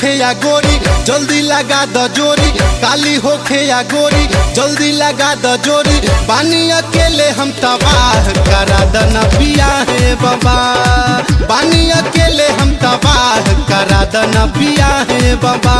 होखे या गोरी जल्दी लगा द जोरी काली होखे या गोरी जल्दी लगा द जोरी पानी अकेले हम तबाह करा द नबिया है बाबा पानी अकेले हम तबाह करा द नबिया है बाबा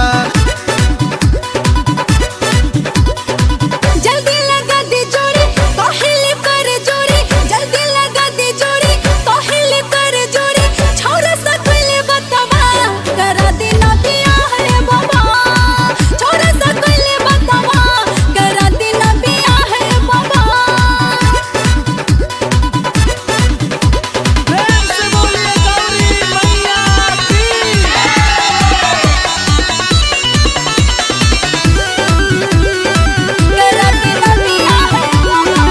जल्दी लगा दे जोड़ी कहले कर जोड़ी जल्दी लगा दे जोड़ी कहले कर जोड़ी छोरा सकले बतावा करा दे ना पिया है बाबा छोरा सकले बतावा करा दे ना पिया है बाबा करा दे ना पिया है बाबा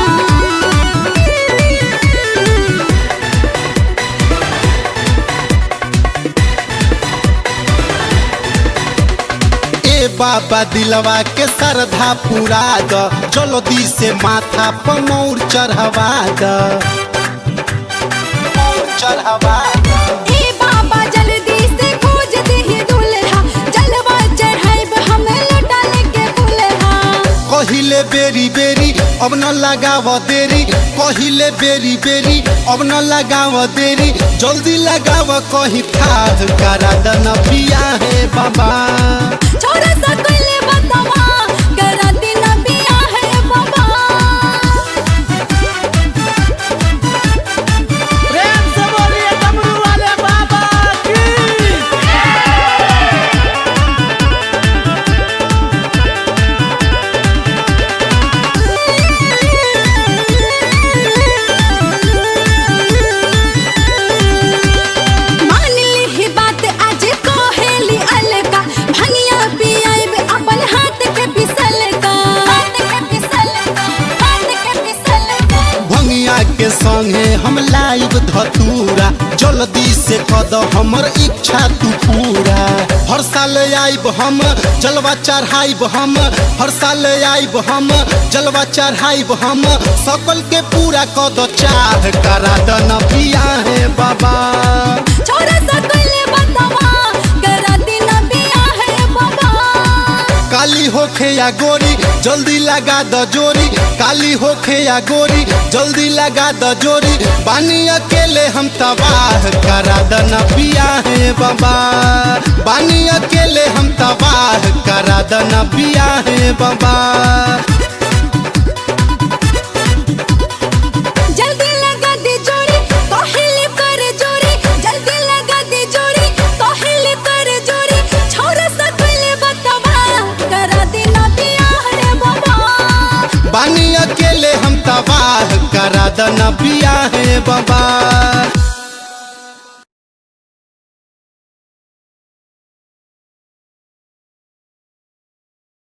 ए बाबा दिलवा के श्रद्धा पूरा द जल्दी से माथा पर मौर चढ़वा द मौर चढ़वा द ए बाबा जल्दी से खोज दे दुल्हा जलवा चढ़ाइब हमें लौटा लेके दुल्हा कहिले बेरी बेरी अब न लगाव देरी कहिले बेरी बेरी अब न लगाव देरी जल्दी लगाव कहीं खाद करा द न पिया है बाबा छोरा सकले बतावा करा देना पिया है बाबा प्रेम से बोलिए डमरू वाले बाबा की मान ली ही बात आज कहेली अलका भंगिया पियाइब अपन हाथ के पिसल का हाथ के पिसल का हाथ के पिसल का भंगिया के संगे हम लाइव धतूरा जल्दी से कद हमर इच्छा तू पूरा हर साल आइब हम जलवा चढ़ाइब हम हर साल आइब हम जलवा चढ़ाइब हम सकल के पूरा कद चाह करा द न पिया है बाबा छोरा सकले बतावा करा देना पिया है बाबा काली होखे या गोरी जल्दी लगा द जोरी काली होखे या गोरी जल्दी लगा द जोरी पानी अकेले हम तबाह करा द न पिया है बाबा पानी अकेले हम तबाह करा द न पिया है बाबा जल्दी लगा दे जोड़ी कहले कर जोड़ी जल्दी लगा दे जोड़ी कहले कर जोड़ी छोरा सकले बतावा करा देना पिया है बाबा पानी अकेले हम तबाह करा द न पिया है बाबा